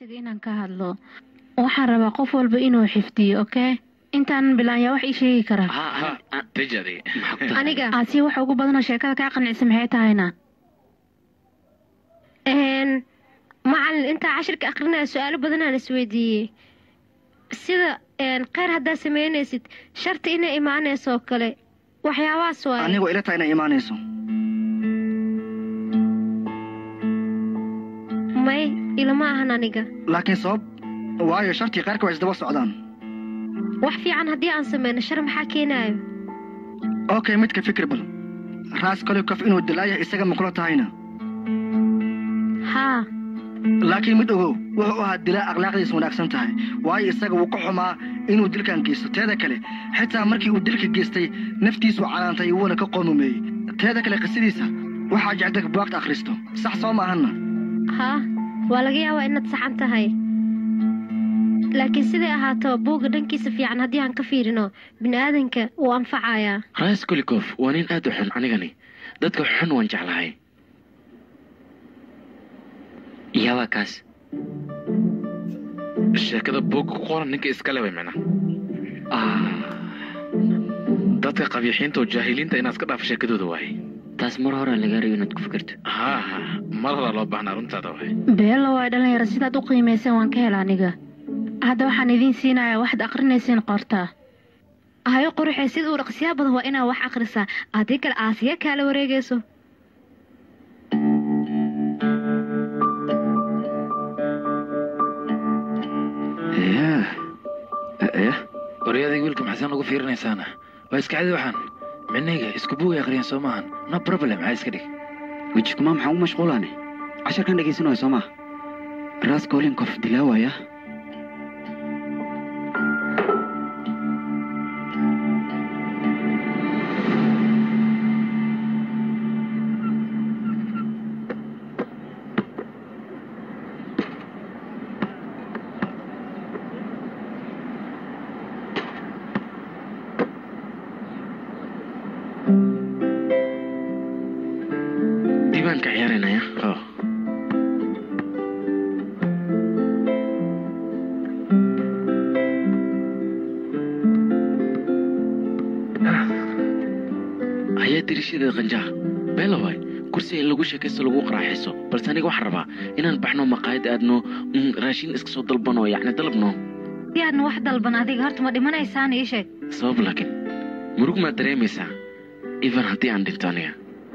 waraysiga inaan ka hadlo waxaan rabaa qof walba inuu xifdiyo okay intaanan bilaan yaa wax ii sheegi karaa tijadi aniga aasiya waxa ugu badanoo sheekada kaa qancisa maxay tahayna een, macalin intaa cashirka akrinaya su-aalo badanaan isweydiiyey sida een, kheyr haddaad samaynaysid sharti inay imaanayso oo kale waxyaabahaas waaye anigoo ila tahay inay imaanayso may ilama ahan aniga laakiin sabab waayo shartii qaarka waa isdaba socdaan wax fiican haddii aan samayno shar maxaa keenaayo okay midka fikir bal raas kolikof inuu dilaayah isaga ma kula tahayna haa laakiin mid ogow wuxuu ahaa dilaa akhlaaqdiisu wanaagsan tahay waayo isaga wuu ka xumaa inuu dilkan geysto teeda kale xitaa markii uu dilka geystay naftiisu canaantay wuuna ka qoomumeeyey teeda kale qisadiisa waxaa jecdag buwaagta akhristo sax soo maahanna haa waa laga yaabaa inaad saxan tahay laakiin siday ahaato buugga dhankiisa fiican haddii aan ka fiirino bini'aadanka wuu anfacayaa rais kolikof waa nin aad u xun anigani dadka xun waan jeclahay yaabaa kaas sheekada buugga ku qoran ninka iskale way micna dadka qabiixiinta oo jaahiliinta inaad iska dhaafo sheekadooda waaye taas mar hore laga rayo inaad ku fikirto ha ha mar horaa loo baahnaa runtaada waaye beelo waa dhalinyaro sidaad u qiimayseen waan ka hela aniga hadda waxaan idiin siinayaa waxaad aqrinaysiin qortaa hayo quruxee sida uu dhaqsiyaa badan waa inaad wax akhrisaa haddii kale aasiya kaala wareegayso waryadayga wiilka maxasan ugu fiirinaysaana waa iska cadi waxaan minayga isku buugay akhriyaan soo maahan no problem maxaa iska dhig wejikuma maxaan u mashquulaane casharkan dhegaysanaya soo maa raas kolinkof dilaawaya dibaan ka ciyaarinaya oh. hayaa dirishadeeda qanjaha beela waay kursi in lagu sheekaysto lagu qaraaxiso balse aniga waxaan rabaa inaan baxno maqaayad aadno mm, raashin iska soo dalbano yacni dalabno si aadna wax dalban adiga horta ma dhimanaysaan ii sheeg sabab laakiin murug maad dareemaysaa even haddii aan dhinto aniga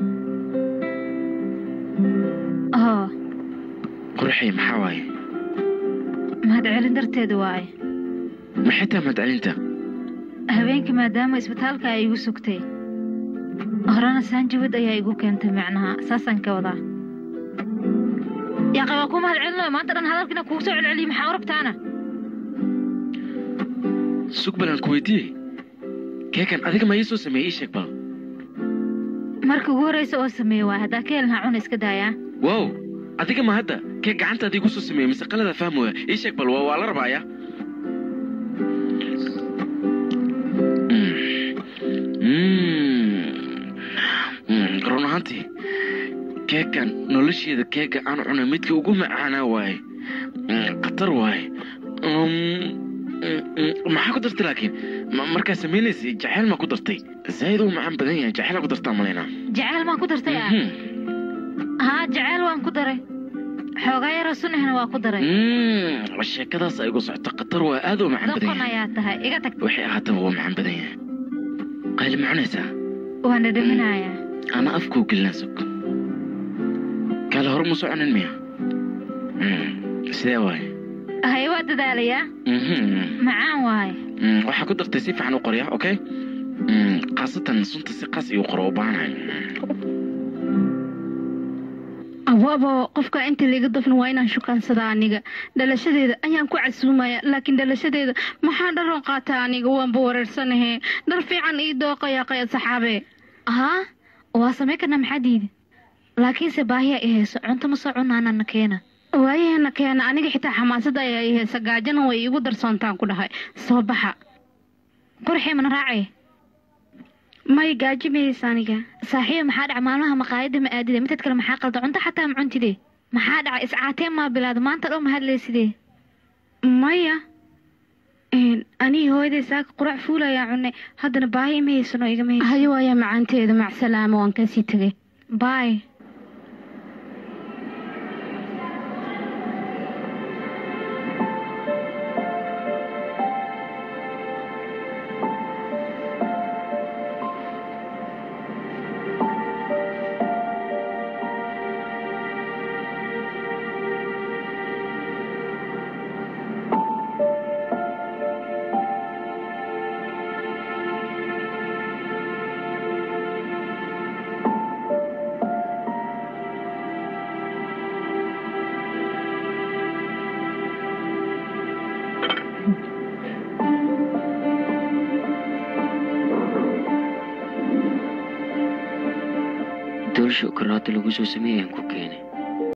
oo quruxay maxaa waaye mahadcelin darteeda waaye ma xitaa mahadcelinta habeenkii maadaama isbitaalka ay igu sugtay horena saanjawad ayaa igu keentay macnaha saasaan ka wadaa yaaqay waa ku mahadcelinayo maanta dhan hadalkiina kugu soo celceliyey maxaa u rabtaana sug balan ku weydiiyey keekan adiga ma ii soo sameeyey ii sheeg bal marka ugu horraysa oo sameeye waay haddaa ka helin hacuna iska daayaa wow adiga ma hadda kee gacantaada igu soo sameeyey mise qalada fahmooya ii sheeg bal waa waa la rabaaya run ahaantii keekan nolosheeda keega aan cunay midka ugu macaanaa waaye khatar waaye maxaa ku dartay laakiin Ma- markaa samaynaysay jaceyl maa ku dartay zaa'id uu macaan badan yahay jaceyl ku dartaa malaynaa jaceyl maan ku dartay ah haa jaceyl waan ku daray xoogaa yaroo sunahna waa ku daray Mm, sheekadaas ay igu socoto khatar waa aad u macaan badan doqon yahay ayaa tahay iga tag waxay ahaataba waa macaan badan yahay qayli ma cunaysaa waan dhadhaminayaa ana afkuu gelinaa sug kaale hore ma soo cunin miya Mm, sidee waaye haye waa dadaalayaa Mhm. macaan waaye Mm, waxaa ku dartay si fiican u qorya okay Mm, khaasatan sunta si qaas iyu qoro u baahanahay abo abo qofka inta liiga dafna waa inaan shukaansadaa aniga dhalashadeeda ayaan ku casuumaya laakiin dhalashadeeda maxaa dharoon qaataa aniga waanba wareersanahe dhar fiican ii dooqaya qaya saxaabe haa waa samay karnaa maxaa diida laakiinse baahiya i hayso cunto ma soo cunaanana keena waayaheena keena aniga xitaa xamaasada ayaa i haysa gaajana way iigu darsoontaan ku dhahay soo baxa qurxii mana raacay may gaajo maysa aniga saaxiiba maxaa dhac maalmaha maqaayadda ma aadide midad kale maxaa qalda cunto xataa ma cuntide maxaa dhacay iscaateen maa bilaada maanta dhow ma hadlaysidee maya anigi hooyaday saaka qurac fuulayaa cunay haddana baahi ima haysano igama haysan hayo waayaa macaanteeda macsalaama waan kasii tegay baay doolsho karaata lagu soo sameeyay aan ku keenay